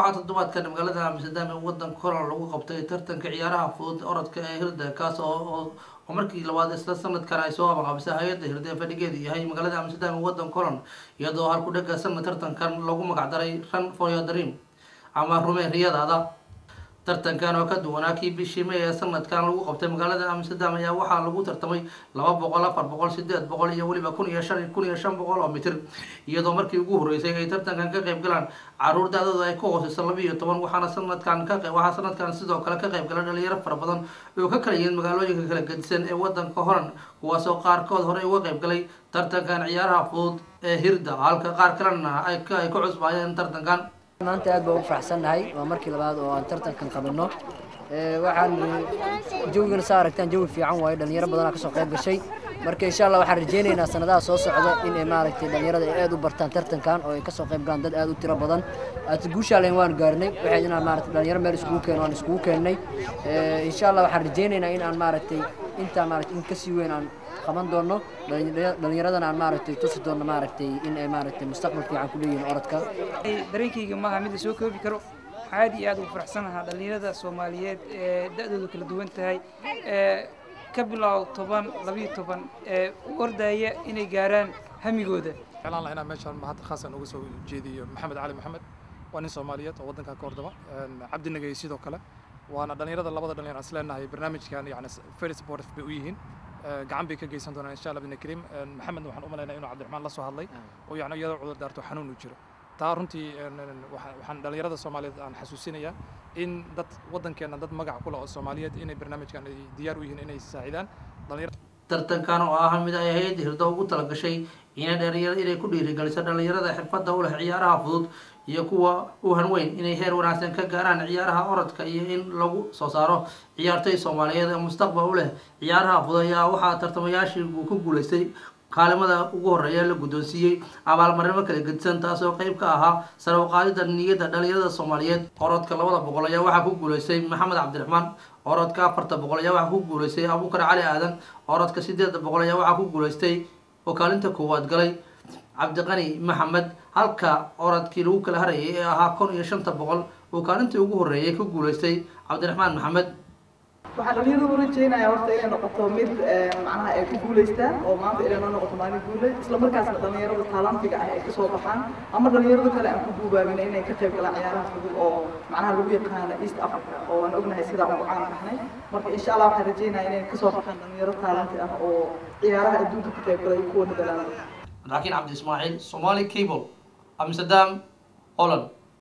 waxaa toddobaadkan magaalada amsterdam ee wadanka horan lagu qabtay tartanka ciyaaraha fudud orodka ee hirda kaas oo oo markii labaad isla sanadkan ay soo abaqabisay hay-adda hirda ee fadhigeedu yahay magaalada amsterdam ee wadanka horan iyadoo halku dhega sanad tartankan lagu magacdaray run for your dream ama rume riyadaada tartankan oo ka duwanaa kii bishii may ee sanadkan lagu qabtay magaalada amsterdam ayaa waxaa lagu tartamay laba boqol afar boqol sideed boqol iyo weliba kun iyo shan kun iyo shan boqol oo mitir iyadoo markii ugu horeysay ay tartankan ka qayb galaan caruur da-dooda ay ka hooseyso laba iyo toban waxaana sanadkan ka waxaa sanadkan sidoo kale ka qayb gala dhalinyaro fara badan oo ka kala yihiin magaalooyinka kala gedisan ee wadanka horan kuwaasoo qaarkood horey uga qayb galay tartankan ciyaaraha fudud ee hirda halka qaar kalena ay ka cusbaayeen tartankan maanta aad baan ugu faraxsannahay waa markii labaad oo aan tartankan qabanno waxaan jawigana saa aragtaan jawi fiican waayo dhalinyaro badanaa kasoo qayb gashay marka insha allah waxaan rajeynaynaa sanadaha soo socda in ay maaragtay dhalinyarada ay aad u bartaan tartankan oo ay kasoo qayb galaan dad aad u tiro badan aad guushaalen waan gaarnay waxay inaan maaragtay dhalinyaro meel iskugu keeno aan iskugu keennay insha allah waxaan rajeynaynaa in aan maaragtay intaa maaragtay in kasii weyn aan qaban doono dhalinyaradana aan maaragtay tusi doono maaragtay in ay maaragtay mustaqbal fiican ku leeyihiin orodka dareenkayga maaha mid la soo koobi karo aad iyo aad ugu faraxsanahaa dhalinyarada soomaaliyeed ee da-doodu kala duwan tahay ee ka bilow toban labiyo toban ee u ordaya inay gaaraan hamigooda jeclaan lahaa inaan meeshaan mahadda khaasan uga soo jeediyo maxamed cali maxamed waa nin soomaaliyeed oo waddanka ka hordama cabdi nagay sidoo kale waana dhalinyarada labada dhalinyar aan isleenahay barnaamijkan yani very supportive bay u yihiin gacan bay ka geysan doonaan insha allah bidna kariim maxamedna waxaan u malaynaya inuu cabdiraxmaan la soo hadlay oo yani iyadoo cudur daarto xanuun uu jiro taa runtii waxaan dhalinyarada soomaaliyeed aan xasuusinayaa in dad waddankeena dad magac ku leh oo soomaaliyeed inay barnaamijkan ay diyaar u yihiin inay saacidaan tartankan oo ah mid ay hay-adda hirdo ugu talagashay inay dhalinyaro inay ku dhiirigeliso dhalinyarada xirfadda u leh ciyaaraha fudud iyo kuwa u hanweyn inay heer wanaagsan ka gaaraan ciyaaraha orodka iyo in lagu soo saaro ciyaartoy soomaaliyeed ee mustaqbal u leh ciyaaraha fudud ayaa waxaa tartamayaashii uu ku guuleystay kaalimada ugu horeeya la guddoonsiiyey abaalmarimo kala gedisan taasoo qeyb ka ahaa sare u qaadida niyadda dhalinyarada soomaaliyeed orodka labada boqol ayaa waxaa ku guuleystay maxamed cabdiraxmaan orodka afarta boqol ayaa waxaa ku guuleystay abuukar cali aadan orodka sideedda boqol ayaa waxaa ku guuleystay oo kaalinta koowaad galay cabdiqani maxamed halka orodkii lagu kala harayay ee ahaa kun iyo shanta boqol oo kaalintii ugu horeeyay ku guuleystay cabdiraxmaan maxamed waxaan dhalinyaradu rajeynaya horta inay noqoto mid macnaha ay ku guulaystaan oo maanta inay noo noqoto maalin guule isla markaasna dhalinyarada taalantiga ah ay kasoo baxaan ama dhalinyarada kale aan ku duubaabina inay ka qayb galaan ciyaaraha fudud oo macnaha lagu yaqaano east africa oo aan ognahay sidaan ugu caan baxnay marka insha allah waxaan rajeynaya inay kasoo baxaan dhalinyaro taalanti ah oo ciyaaraha adduunka ka qayb galay kuwa nadalaan laakiin cabdi ismaaciil somali cable amsterdam holland